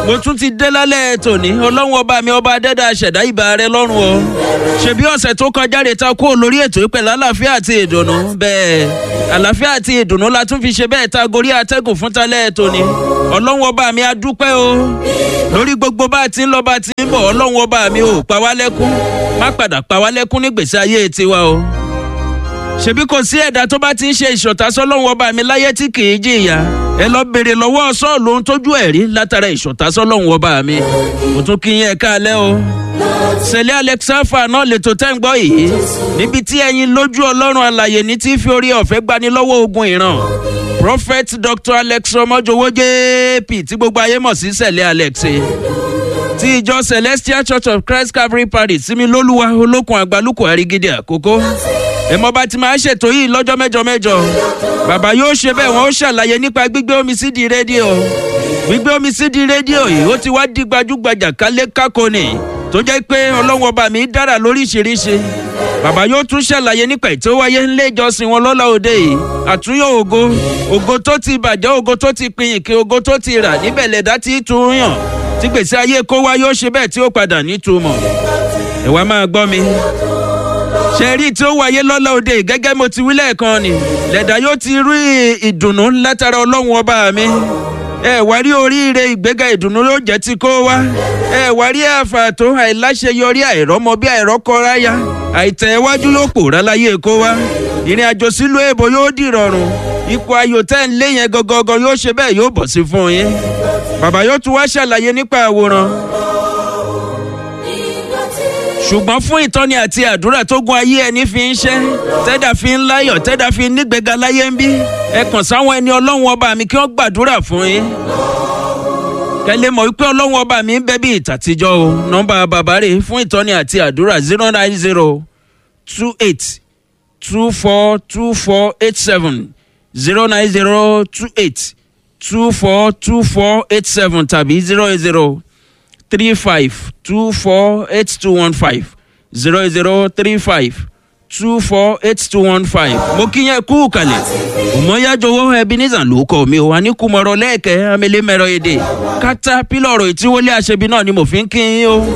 mo tún ti dé lálẹ́ tòní ọlọ́run ọba mi ọba adẹ́dà ṣẹ̀dá ìbà rẹ lọ́rùn o ṣebí ọ̀sẹ̀ tó kọjá rè ta kó lórí ètò ìpẹ̀lẹ̀ àlàáfíà àti ìdùnnú bẹ́ẹ̀ àlàáfíà àti ìdùnnú la tún fi ṣe bẹ́ẹ̀ ta gorí atẹ́gùn fún talẹ́ tòní ọlọ́run ọba mi a dúpẹ́ o lórí gbogbo bá a ti ń lọ bá a ti ń bọ̀ ọlọ́run ọba mi ò pa wá lẹ́kún má padà pa wá lẹ́kún nígbèsí ayé tiwa o ṣebí kò sí ẹ̀dá tó bá ti ń ṣe ìṣọ̀tá sọ́lọ́run ọba mi láyé tí kì í jìyà ẹ lọ béèrè lọ́wọ́ sọ́ọ̀lù ohun tójú ẹ̀ rí látara ìṣọ̀tá sọ́lọ́run ọba mi mo tún kí yín ẹ káalẹ́ o sẹ̀lẹ̀ alexafa náà lè tó tẹ́ ń gbọ́ yìí níbi tí ẹyin lójú ọlọ́run alàyè ní tí fi orí ọ̀fẹ́ gbani lọ́wọ́ ogun ìran prophet dr alex ọmọjọwọ jp tí gbogbo ayé mọ̀ sí sẹ̀lẹ̀ alex ti ìjọ celestial church of christ calvary parish sími lólúwa olókun àgbálùkù àrígídí àkókò ẹ mọ bá ti máa ṣètò yìí lọ́jọ́ mẹ́jọ mẹ́jọ bàbá yóò ṣe bẹ́ẹ̀ wọ́n ó ṣàlàyé nípa gbígbé omi sí di rédíò gbígbé omi sí di rédíò yìí ó ti wá di gbajúgbajà kálé kákóni tó jẹ́ pé ọlọ́run ọba mi dára lóríṣiríṣi bàbá yóò tún ṣàlàyé nípa ètò wáyé ńlé ìjọsìn wọn lọ́la òde yìí àtúnyọ̀ ògo ògo tó ti bàjẹ́ ògo tó ti pin ìkè ògo tó ti rà níbẹ̀ lẹ̀dá tí tún yàn tí gbèsè ayé kó wá yóò ṣe bẹ́ẹ̀ tí ó padà nítumọ̀ ẹ wá máa gbọ́ mi ṣe rí tí ó wáyé lọ́la òde gẹ́gẹ́ mo ti wí lẹ́ẹ̀kan ni lẹ́dà yóò ti rí ìdùnnú látara ọlọ́run ọba mi ẹ wá rí oríire ìgbéga ìdùnnú yóò jẹ́ ti kó wá ẹ wá rí àfààtò àìláṣeyọrí àìrọ́mọ bí àìrọ́kọ́ráyà àìtẹ̀ iwájú yóò pòórá láyé kó wá ìrìn àjò sílùú èbó yóò dìrọ̀rùn ipò ayò tẹ́ ń lé yẹn gangan yóò ṣe bẹ́ẹ̀ yóò bọ̀ sí fún yín bàbá yóò tún wá ṣàlàyé nípa àwòrán ṣùgbọ́n fún ìtọ́ni àti àdúrà tó gun ayé ẹni fi ń ṣẹ́ tẹ́dà fi ń láyọ̀ tẹ́dà fi ń nígbèga láyé ń bí ẹ kàn sáwọn ẹni ọlọ́run ọba mi kí wọ́n gbàdúrà fún yín kẹlẹ́ mọ̀ wípé ọlọ́run ọba mi ń bẹ bí ìtàtijọ́ o nọ́mbà bàbá rè fún ìtọ́ni àti àdúrà zero nine zero two eight two four two four eight seven zero nine zero two eight two four two four eight seven tàbí zero eight zero three five two four eight two one five zero zero three five two four eight two one five. mo kí yẹn kú kalẹ̀ òmòyájọwọ́ ebenezer ló kọ́ mi ò wá ní kùmọ̀rọ̀ lẹ́ẹ̀kẹ́ amẹ́lẹ́mẹ̀rọ èdè kátà pílọ̀rọ̀ ìtíwọlé àṣẹbí náà ni mo fi ń kí yín o.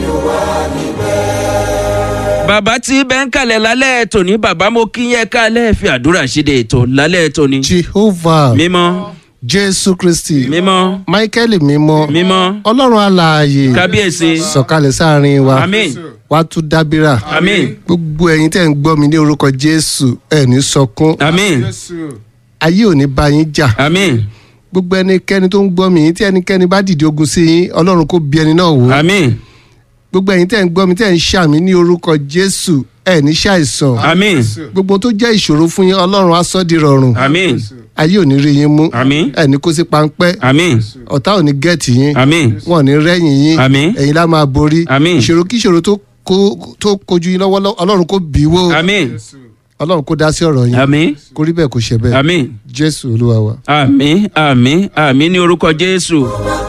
bàbá tí bẹ́ẹ̀ ń kalẹ̀ lálẹ́ tòní bàbá mo kí yẹn kálẹ̀ fi àdúrà ṣíde ètò lálẹ́ tòní. jehovah mímọ́ jésù kristi mímọ́ michael mímọ́ mímọ́ ọlọ́run alààyè kábíyèsí sọ̀kalẹ̀ sáàrin wa àmín wá tún dábìrà àmín gbogbo ẹ̀yin tẹ́ ń gbọ́ mi ní orúkọ jésù ẹ̀ ní sọkún àmín ayé ò ní bá yín jà àmín gbogbo ẹnikẹ́ni tó ń gbọ́ mi tí ẹnikẹ́ni bá dìde ogun sí yín ọlọ́run kó bí ẹni náà wò àmín gbogbo ẹ̀yin tẹ́ ń gbọ́ mi tẹ́ ń ṣàmì ní orúkọ jésù ẹ̀ ní ṣàìsàn àmín gbogbo tó jẹ́ ìṣòro fún yín ọlọ́run á sọ́ di rọrùn àmín ayé ò ní rí yín mú àmín ẹ̀ ní kó sí páńpẹ́ àmín ọ̀tá ò ní gẹ̀ẹ́tì yín àmín wọn ò ní rẹ́yìn yín Àmín. ẹ̀yin lá máa borí Àmín. ìṣòro kí ìṣòro tó kó- tó kojú yín lọ́wọ́ ọlọ́run kó bí wó àmín ọlọ́run kó dá sí ọ̀rọ̀ yín àmín kó rí bẹ́ẹ̀ kó ṣe bẹ́ẹ̀ àmín jésù olúwa wa. àmín àmín àmín ní orúkọ jésù.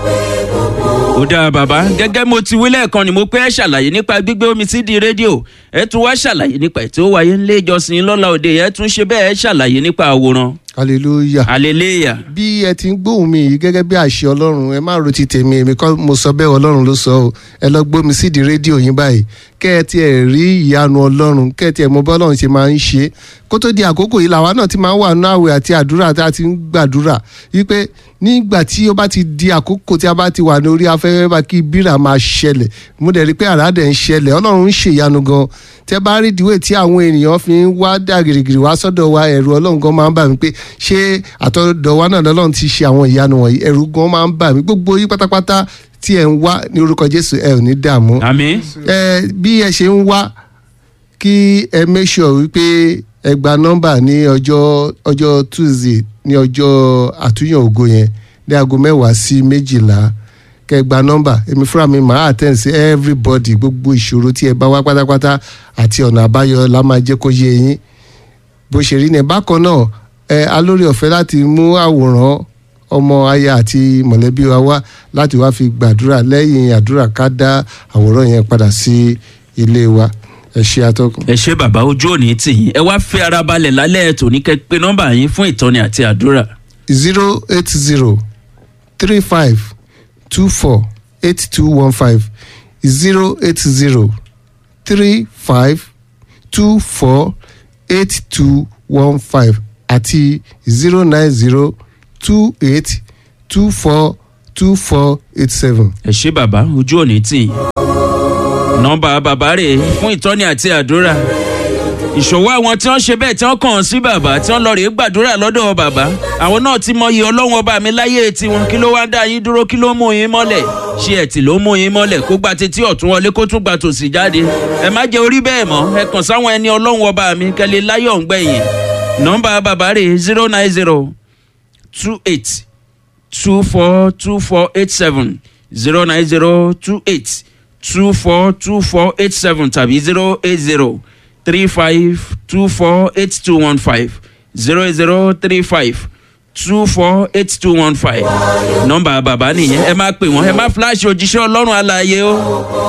ó dáa bàbá gẹ́gẹ́ mo ti wí lẹ́ẹ̀kan ni mo pé ẹ ṣàlàyé nípa gbígbé omi sí di rédíò ẹ tún wá ṣàlàyé nípa ètò wáyé ńlé ìjọsìn lọ́la òde ẹ tún ṣe bẹ́ẹ̀ ẹ ṣàlàyé nípa àwòrán hallelujah. hallelujah bí ẹ ti ń gbóhùn mi yìí gẹ́gẹ́ bí àṣẹ ọlọ́run ẹ má ro ti tèmi èmi kọ́ mo sọ bẹ́ẹ̀ ọlọ́run ló sọ ọ́ ẹ lọ gbómi sídìí rédíò yín báyìí kẹ́ ẹ tiẹ̀ rí ìyanu ọlọ́run kẹ́ ẹ tiẹ̀ mọ bí ọlọ́run ṣe máa ń ṣe kó tó di àkókò yìí làwa náà ti máa ń wà nínú àwẹ̀ àti àdúrà tá a ti ń gbàdúrà wípé nígbà tí ó bá ti di àkókò tí a bá ti wà ní orí afẹ́fẹ́ bá kí bírà máa ṣẹlẹ̀ mo dẹ̀ rí i pé àràdẹ̀ ń ṣẹlẹ̀ ọlọ́run ń ṣèyanu gan tẹ bá rí ìdíwé tí àwọn ènìyàn fi ń wá dà gìrìgìrì wá sọ́dọ̀ wa ẹ̀rù ọlọ́run gan máa ń bà mí pé ṣé àtọ̀dọ̀ wa náà lọ́lọ́run ti ṣe àwọn ìyanu wọ̀nyí ẹ̀rù gan máa ń bà mí gbogbo yí pátápátá tí ẹ̀ ń wá ní orúkọ jésù ẹ̀ ò ní dààmú àmín ẹ bí ẹ ṣe ń wá kí ẹ make sure wípé ẹ gba nọ́mbà ní ọjọ́ ọjọ́ tuesday ní ọjọ́ àtúnyàn ògo yẹn ní aago mẹ́wàá sí méjìlá kẹ ẹ gba nọ́mbà èmi fúnra mi máa attend sí everybody gbogbo ìṣòro tí ẹ bá wá pátápátá àti ọ̀nà àbáyọ la máa jẹ́ kó yé yín bó ṣe rí ni bákan náà ẹ alórí ọ̀fẹ́ láti mú àwòrán ọmọ aya àti mọ̀lẹ́bí wa wá láti wá fi gbàdúrà lẹ́yìn àdúrà ká dá àwòrán yẹn padà sí ilé wa ẹ ṣe atọ́kùn. ẹ ṣe bàbá ojú òní tì yín ẹ wá fi ara balẹ̀ lálẹ́ ètò ní kẹ́ pé nọ́mbà yín fún ìtọ́ni àti àdúrà zero eight zero three five two four eight two one five zero eight zero three five two four eight two one five àti zero nine zero two eight two four two four eight seven. ẹ ṣé bàbá ojú òní tì í nọ́mbà bàbá rè é fún ìtọ́ni àti àdúrà ìṣòwò àwọn tí wọ́n ṣe bẹ́ẹ̀ tí wọ́n kàn án sí bàbá tí wọ́n lọ rèé gbàdúrà lọ́dọ̀ bàbá àwọn náà ti mọyì ọlọ́run ọba mi láyé tiwọn kí ló wá ń dá yín dúró kí ló mú yín mọ́lẹ̀ ṣé ẹ̀tì ló mú yín mọ́lẹ̀ kó gba tetí ọ̀tún wọlé kó tún gba tòsì jáde ẹ má jẹ́ orí bẹ́ẹ̀ mọ́ ẹ kàn sáwọn ẹni ọlọ́run ọba mi kẹ́lẹ́ láyọ̀ ń gbẹ̀yìn nọ́mbà bàbá rè zero nine zero two eight two four two four eight seven zero nine zero two eight two four two four eight seven tàbí zero eight zero three five two four eight two one five zero zero three five two four eight two one five nọ́mbà bàbá nìyẹn ẹ máa pè wọ́n ẹ má fíláṣì òjíṣẹ́ ọlọ́run alààyè o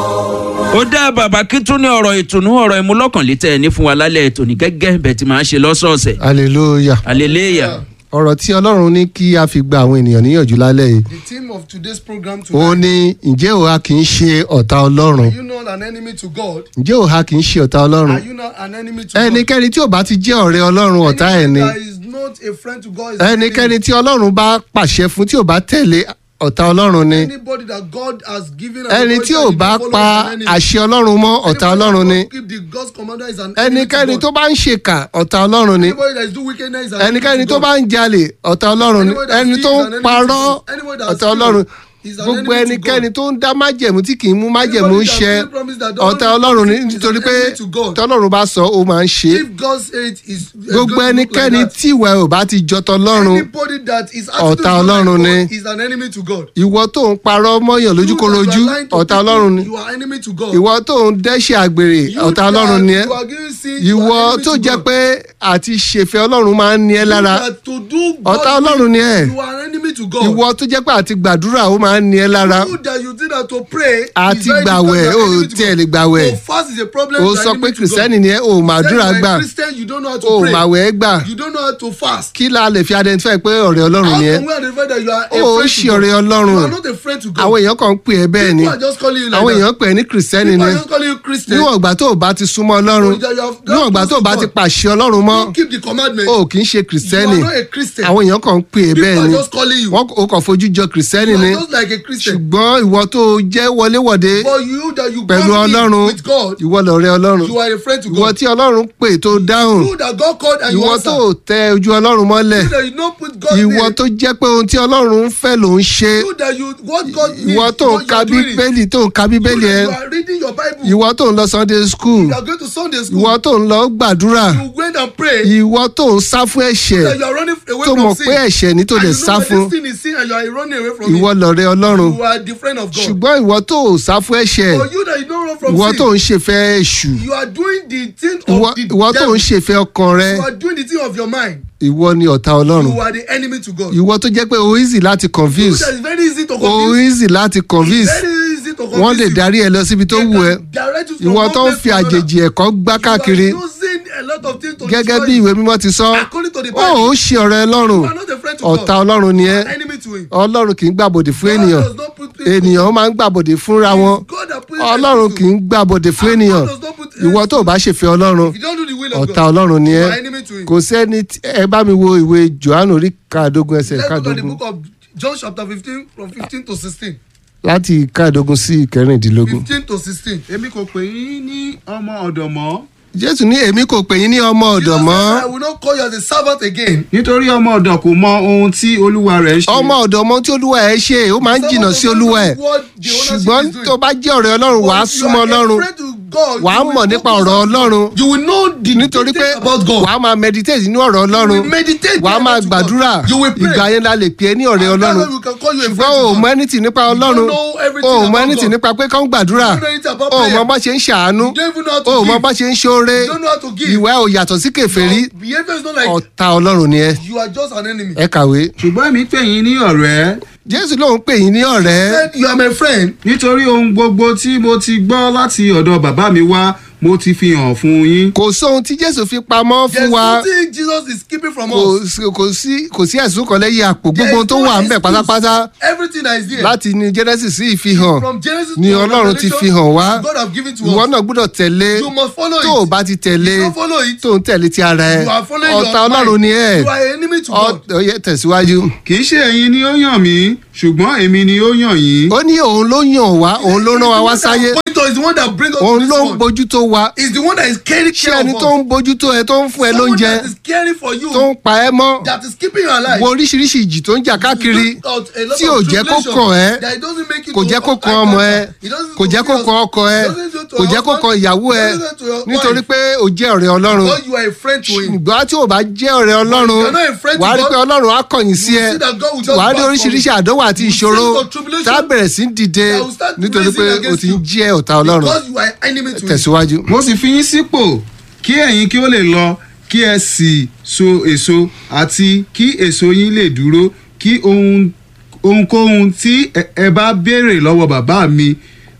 ó dá bàbá kí tún ní ọ̀rọ̀ ìtùnú ọ̀rọ̀ ìmúlọ́kànlétẹ̀ ní fún wa lálẹ́ ètò ní gẹ́gẹ́ bẹ́ẹ̀ tí màá ṣe lọ́sọ̀ọ̀sẹ̀ hallelujah. hallelujah. ọ̀rọ̀ tí ọlọ́run ní kí a fi gba àwọn ènìyàn níyànjú lálẹ́ yìí The theme of today's program ó tonight. ní ǹjẹ́ òha kì í ṣe ọ̀tá ọlọ́run Are you not an enemy to God? ǹjẹ́ òha kì í ṣe ọ̀tá ọlọ́run Are you not an enemy to God? ẹnikẹ́ni tí ò bá ti jẹ́ ọ̀rẹ́ ọlọ́run ọ̀tá ẹ̀ ni Anyone that is not a friend to God is an ẹnikẹ́ni enemy. tí ọlọ́run bá pàṣẹ fún tí ò bá tẹ̀lé ọ̀tá ọlọ́run ni Anybody that God has given an ẹni tí ò authority bá to follow pa is an enemy. àṣẹ ọlọ́run mọ́ ọ̀tá Anybody ọlọ́run ni that don't keep the God's commandment is an enemy to ẹnikẹ́ni God. tó bá ń ṣèkà ọ̀tá ọlọ́run ni Anybody that is do wickedness is an ẹnikẹ́ni enemy to tó God. bá ń jalè ọ̀tá ọlọ́run ni Anybody that ẹni steals tó is ń an enemy parọ́ to God. Anybody that ọ̀tá steals ọlọ́run is an gbogbo enemy to ẹnikẹ́ni God. tó ń dá májẹ̀mú tí kì í mú májẹ̀mú Anybody that ṣẹ fully promise that don't ọ̀tá ọlọ́run ni is an nítorí pé enemy to God. tọ́lọ́run bá sọ ó máa ń ṣe é If God said is gbogbo ẹnikẹ́ni tí ìwà ẹ̀ ò bá ti jọ tọlọ́run Anybody that is Ọ̀tá attitude Ọlọ́run like ni. God is an enemy to God. ìwọ tó ń parọ́ mọ́yàn lójúkorojú You that you are lying to ọ̀tá people, ọlọ́run ni You are enemy to God. ìwọ tó ń dẹ́ṣẹ̀ àgbèrè You ọ̀tá that ọlọ́run ni ẹ́ You are giving sin. you ìwọ are enemy tó to jẹ́ God. pé àti ṣèfẹ́ ọlọ́run máa ń ní ẹ́ You lára that to do ọ̀tá God's ọlọ́run ni ẹ́ will, You are enemy to God. ìwọ tó jẹ́ pé àti gbàdúrà ó máa ń ní ẹ́ lára You that you did that to pray. is àti very gbàwẹ̀ difficult, you ó are enemy to tiẹ̀ God. lè gbàwẹ̀ To fast is a problem. ó you are sọ enemy pé to kìrìsìtẹ́nì God. ni ẹ́ ò màdúrà Say you gbà are a Christian, you don't know how to ó pray. màwẹ̀ gbà You don't know how to fast. kí la lè fi identify pé ọ̀rẹ́ ọlọ́run How ni ẹ́ can we identify that you are a ó friend ṣe to God? ọ̀rẹ́ ọlọ́run You are not a friend to God. àwọn èèyàn kan ń pè ẹ́ bẹ́ẹ̀ ni People are just calling you like àwọn that. èèyàn pè ẹ́ ní kìrìsìtẹ́nì People ni are just calling you Christian. níwọ̀n ìgbà tó o bá ti súnmọ́ ọlọ́run that you have níwọ̀n ìgbà tó o bá ti pàṣẹ ọlọ́run mọ́ Don't keep the commandment. o kì í ṣe you kìrìsìtẹ́nì are not a Christian. àwọn èèyàn kan ń pè é People bẹ́ẹ̀ are ni just calling you. wọ́n o kàn fojú jọ kìrìsìtẹ́nì you ni are just like a Christian. ṣùgbọ́n ìwọ tó o jẹ́ wọléwọ̀de But you that you pẹ̀lú come in ọlọ́run with God, ìwọ lọ̀rẹ́ ọlọ́run you are a friend to ìwọ God. tí ọlọ́run pè tó dáhùn You that God called and you ìwọ answer. tó o tẹ ojú ọlọ́run mọ́lẹ̀ You that you don't put God ìwọ name. tó jẹ́ pé ohun tí ọlọ́run ń fẹ́ ló ń ṣe You that you what God needs. ìwọ tó ń what you ka are doing it. bíbélì tó ń ka You bíbélì ẹ that you are reading your Bible. ìwọ tó ń lọ sunday school You are going to Sunday school. ìwọ tó ń lọ gbàdúrà You went and pray. ìwọ tó ń sá fún ẹ̀ṣẹ̀ that you are running away tó from mọ̀ sin. pé ẹ̀ṣẹ̀ ní tó And lè you sá know that fún this sin is sin and you are running away from ìwọ it. lọ̀rẹ́ ọlọ́run You are the friend of God. ṣùgbọ́n ìwọ tó ò sá fún ẹ̀ṣẹ̀ But you that you don't run from ìwọ sin. tó ń ṣèfẹ́ èṣù You are doing the thing ìwọ of the ìwọ tó devil. ń ṣèfẹ́ ọkàn rẹ You are doing the thing of your mind. ìwọ ni ọ̀tá ọlọ́run You are the enemy to God. ìwọ tó jẹ́ pé o easy láti You confuse that is very easy to o confuse. easy láti convince Very easy to confuse wọ́n lè you. darí ẹ lọ síbi tó They wù ẹ́ can direct you from ìwọ one tó ń place fi to another. àjèjì ẹ̀kọ́ gbá káàkiri You are using a lot of things to gẹ́gẹ́ destroy bí you. ìwé mímọ́ ti sọ According to the ó Bible. ò ṣe ọ̀rẹ́ ọlọ́run You are not a friend to ọ̀tá God. ọlọ́run ni You ẹ́ are enemy to him. ọlọ́run kì í gbàbọ̀dè fún God ènìyàn does not put people- ènìyàn máa ń gbàbọ̀dè fúnra wọn God that put ọlọ́run people kì í gbàbọ̀dè fún ènìyàn does not put- ìwọ tó o bá ṣèfẹ́ ọlọ́run If you don't do the will of ọ̀tá God, ọlọ́run ni you ẹ́ are enemy to him. kò sẹ́ni tí- ẹ bá mi wo ìwé johannu orí káàdógún ẹsẹ̀ Let's look at the káàdógún book of John chapter fifteen from fifteen to sixteen. láti káàdógún sí ìkẹrìndínlógún. fifteen to sixteen. èmi kò pè yín ní ọmọ ọ̀dọ̀ mọ́ jésù ní èmi kò pè yín ní ọmọ ọ̀dọ̀ Jesus mọ́ said, I will not call you as a servant again. nítorí ọmọ ọ̀dọ̀ kò mọ ohun tí olúwa rẹ̀ ń ṣe. ọmọ ọ̀dọ̀ mọ́ tí olúwa ẹ̀ ṣe ó máa ń jìnnà sí olúwa ẹ̀ ṣùgbọ́n tó bá jẹ́ ọ̀rẹ́ ọlọ́run wàá súnmọ́ ọlọ́run wàá mọ̀ nípa ọ̀rọ̀ ọlọ́run You will know the nítorí pé details about God. wàá máa meditate nínú ọ̀rọ̀ You ọlọ́run will meditate wàá máa to God. gbàdúrà You will pray. ìgbà yẹn la lè pè é ní ọ̀rẹ́ And that's ọlọ́run why we can call you a friend ṣùgbọ́n o to mọ God. anything nípa ọlọ́run don't know everything o mọ about anything God. nípa pé kán gbàdúrà You don't know anything about o mọ prayer. bá ṣe ń ṣàánú You don't even know how to o mọ give. bá ṣe ń ṣoore You don't know how to give. ìwà ò yàtọ̀ sí kèfèrí Your behavior is not like ọ̀tá ọlọ́run ni ẹ you are just an enemy. ẹ kàwé ṣùgbọ́n èmi pè yín ní ọ̀rẹ́ jésù lòun pè yín ní ọ̀rẹ́ Said you are my friend. nítorí ohun gbogbo tí mo ti gbọ́ láti ọ̀dọ̀ bàbá mi wá mo ti fi hàn fún yín. kò sóhun tí jésù fi pamọ́ There's fún wa nothing Jesus is keeping from kò us. sí- kò sí kò sí ẹ̀sùn kan lẹ́yìn àpò There gbogbo is ohun tó no wà ń bẹ̀ excuse. pátápátá Everything that is there. láti ní genesis sí ìfihàn From Genesis ni to ọlọ́run ti Revelation, fi hàn wá God have given to ìwọ us. náà gbọ́dọ̀ tẹ̀lé You must follow tó o it. bá ti tẹ̀lé If you don't follow it, tó ń tẹ̀lé ti ara ẹ you are following ọ̀tá your ọlọ́run mind. ni ẹ You are enemy to God. ọ̀yẹ́ tẹ̀síwájú. kì í ṣe ẹ̀yin ni ó yàn mí ṣùgbọ́n èmi ni ó yàn yín. ó ní òun ló yàn wá òun ló rán wa wá sáyé Is the one that brings us to òun this ló ń world. bójútó wa Is the one that is caring ṣé care ẹni of tó us. ń bójútó ẹ tó ń fún ẹ Someone lóúnjẹ that is caring for you. tó ń pa ẹ mọ́ That is keeping you alive. wo oríṣiríṣi ìjì tó ń jà káàkiri Look out a lot tí of ò jẹ́ kó tribulation kàn ẹ́ that it doesn't make you kò to jẹ́ kó attack kan ọmọ ẹ that. It doesn't kò do jẹ́ kó to kan your- ọkọ ẹ it doesn't do to kò your jẹ́ kó husband. kan ìyàwó ẹ It doesn't do to your nítorí wife. pé o jẹ́ ọ̀rẹ́ ọlọ́run Because you are a friend to him. ṣùgbọ́n tí o bá jẹ́ ọ̀rẹ́ ọlọ́run you are not a friend to wàá rí God, pé ọlọ́run á kọ̀yìn sí you ẹ see that God will just wàá rí back oríṣiríṣi from you. àdánwò àti You see ìṣòro the tribulation tá a bẹ̀rẹ̀ sí ń dìde that will start nítorí pé raising o against ti ń you. jẹ́ ọ̀tá ọlọ́run Because you are enemy to him. tẹ̀síwájú. mo sì fi yín sípò kí ẹ̀yin kí ó lè lọ kí ẹ sì so èso àti kí èso yín lè dúró kí ohun ohunkóhun tí ẹ- ẹ bá béèrè lọ́wọ́ bàbá mi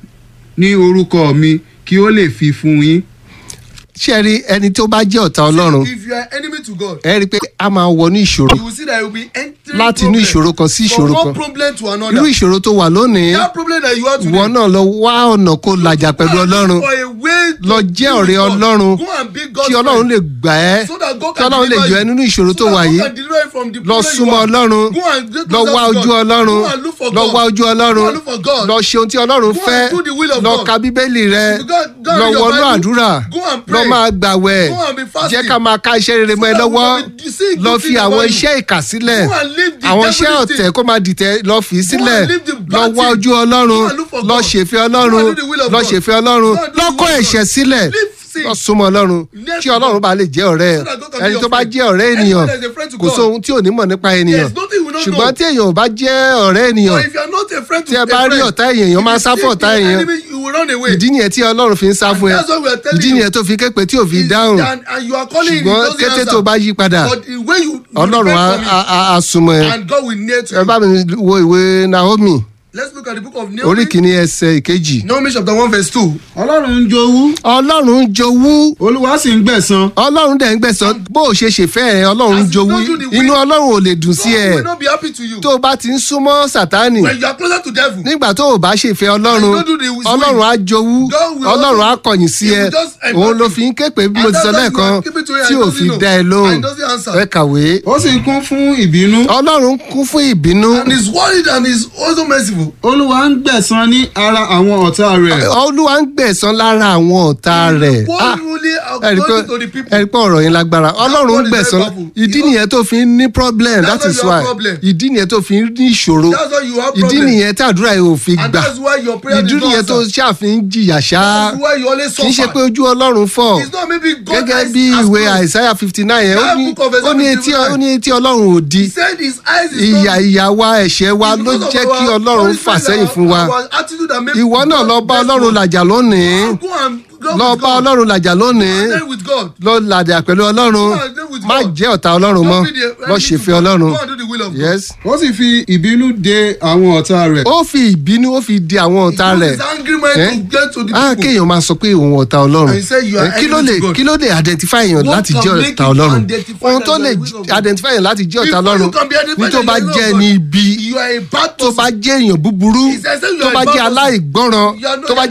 ní orúkọ mi kí ó lè fi fún yín. ṣé ẹ rí ẹni tó bá jẹ́ ọ̀tá ọlọ́run If you are enemy to God, ẹ rí i pé a máa wọnú ìṣòro you will see that you will be entering láti inú problem ìṣòro kan sí from ìṣòro one kan problem to another. irú ìṣòro tó wà lónìí That problem that you have today. ìwọ náà lọ wá ọ̀nà kó làjà pẹ̀lú ọlọ́run For a way to lọ be jẹ́ with ọ̀rẹ́ God. ọlọ́run Go and be God's kí ọlọ́run friend. lè gbà ẹ́ So that God kí can ọlọ́run lè deliver yọ ẹ́ you. nínú ìṣòro So tó that wà God yìí can deliver you from the lọ problem you súnmọ́ are. ọlọ́run Go and get lọ closer wá to ojú God. ọlọ́run Go and look for lọ God. wá ojú ọlọ́run Go and look for God. lọ ṣe ohun tí ọlọ́run Go and fẹ́ do the will of lọ God. ka bíbélì rẹ Go- go and lọ read your wọnú Bible. àdúrà Go and lọ pray. máa gbàwẹ̀ Go and be fasting. jẹ́ ká máa ká iṣẹ́ rere mọ́ ẹ So that lọ́wọ́ we can be seeing lọ good fi things àwọn about you. iṣẹ́ ìkà sílẹ̀ Go and leave the àwọn iṣẹ́ devilish ọ̀tẹ̀ thing. kó máa dìtẹ̀ lọ fi sílẹ̀ and leave the bad lọ wá thing. ojú Go ọlọ́run and look for lọ God. ṣèfẹ́ Go and ọlọ́run do the will of lọ God. ṣèfẹ́ ọlọ́run Go and do the lọ will kọ̀ of God. ẹ̀ṣẹ̀ sílẹ̀ Leave sin. lọ súnmọ́ ọlọ́run Yes, kí ọlọ́run God. bá lè jẹ́ ọ̀rẹ́ ẹ̀ So that God can be ẹni your tó bá friend. jẹ́ ọ̀rẹ́ Anyone ènìyàn that is a friend to kò God. sóhun tí ò ní mọ̀ nípa ènìyàn There's nothing we don't ṣùgbọ́n know. tí èèyàn ò bá jẹ́ ọ̀rẹ́ ènìyàn But if you are not a friend to tí ẹ a bá rí friend, ọ̀tá èèyàn èèyàn máa if sá you fún see ọ̀tá the èèyàn enemy, you will run away. ìdí nìyẹn tí ọlọ́run fi ń sá And fún ẹ that's what we are telling ìdí you. nìyẹn tó fi képe tí ò fi Is dáhùn that- and you are calling him, he ṣùgbọ́n doesn't kété answer. tó bá yí padà But the way you you ọlọ́run á repent from á- á- á súnmọ́ ẹ it, and God will near to ẹ bá you. mi wo ìwé naomi Let's look at the book of orí Naomi. kìíní ẹsẹ̀ ìkejì Naomi chapter one verse two. ọlọ́run ń jowú ọlọ́run ń jowú olúwa sì ń gbẹ̀san. ọlọ́run dẹ̀ ń gbẹ̀sán bó o ṣe ṣèfẹ́ ẹ ọlọ́run ń As you jowú don't do the will- inú ọlọ́run ò lè dùn sí God ẹ will not be happy to you. tó o bá ti ń súnmọ́ sátánì When you are closer to devil, nígbà tó o bá ṣèfẹ́ ọlọ́run And you don't do the will. ọlọ́run á jowú God will ọlọ́run á also- kọ̀yìn sí He ẹ will just embark òun ló you. fi ń ké pé bí mo And ti sọ that's why lẹ́ẹ̀kan you are keeping to it tí and ò doesn't fi know. dá ẹ lóhùn And doesn't answer. ẹ kàwé ó sì kún fún ìbínú. ọlọ́run kún fún ìbínú and is worried and is also merciful. olúwa ń gbẹ̀san ní ara àwọn ọ̀tá rẹ̀. olúwa ń gbẹ̀sán lára àwọn ọ̀tá rẹ̀ What Ah, really ẹ rí pé according to the people. ẹ rí pé ọ̀rọ̀ yẹn lágbára ọlọ́run ń God is gbẹ̀sán very powerful. ìdí He- nìyẹn tó fi ń ní problem That's that is why you why have problem. ìdí nìyẹn tó fi ń ní ìṣòro That's why you have ìdí problem. nìyẹn tí àdúrà yìí ò fi And gbà that's why your prayer ìdí did not nìyẹn tó answer. ṣàfihàn jìyà ṣá That's why you always kì í ṣe suffer. pé ojú ọlọ́run fọ́ It's not maybe God gẹ́gẹ́ has- bí has ìwé closed. àìsáyà fifty nine yẹn ó That ní book of Isaiah ó ní etí 59. ó ní etí ọlọ́run ò di He said his eyes is ìyà not- ìyà wa ẹ̀ṣẹ̀ wa It's ló because of jẹ́ our kí ọlọ́run Holy fà Spirit sẹ́yìn and fún wa our attitude that make ìwọ náà God lọ bá bless ọlọ́run us. làjà lónìí Go and go lọ with bá God. ọlọ́run làjà lónìí Stand with God. lọ làjà pẹ̀lú ọlọ́run Go and deal with má God. jẹ́ ọ̀tá ọlọ́run mọ́ Don't be the lọ enemy ṣèfẹ́ to God. ọlọ́run Go and do the will of God. yes. ó sì fi ìbínú de àwọn ọ̀tá rẹ̀. ó fi ìbínú ó fi di àwọn ọ̀tá He rẹ̀ used his angry mind Eh? to get to the ah people. kéèyàn máa sọ pé òun ọ̀tá ọlọ́run And he said you are Eh, kí ló enemy lè to God. kí ló lè identify èèyàn What láti can jẹ́ make ọ̀tá you ọlọ́run identify ohun that tó you lè are the will of God? identify èèyàn láti jẹ́ ọ̀tá Before ọlọ́run you can be identified ní tó as bá the will jẹ́ of ní God, ibi You are a bad tó person. bá jẹ́ èèyàn búburú He said, say you tó are bá a bad jẹ́ person. aláìgbọ́ràn You are not- tó bá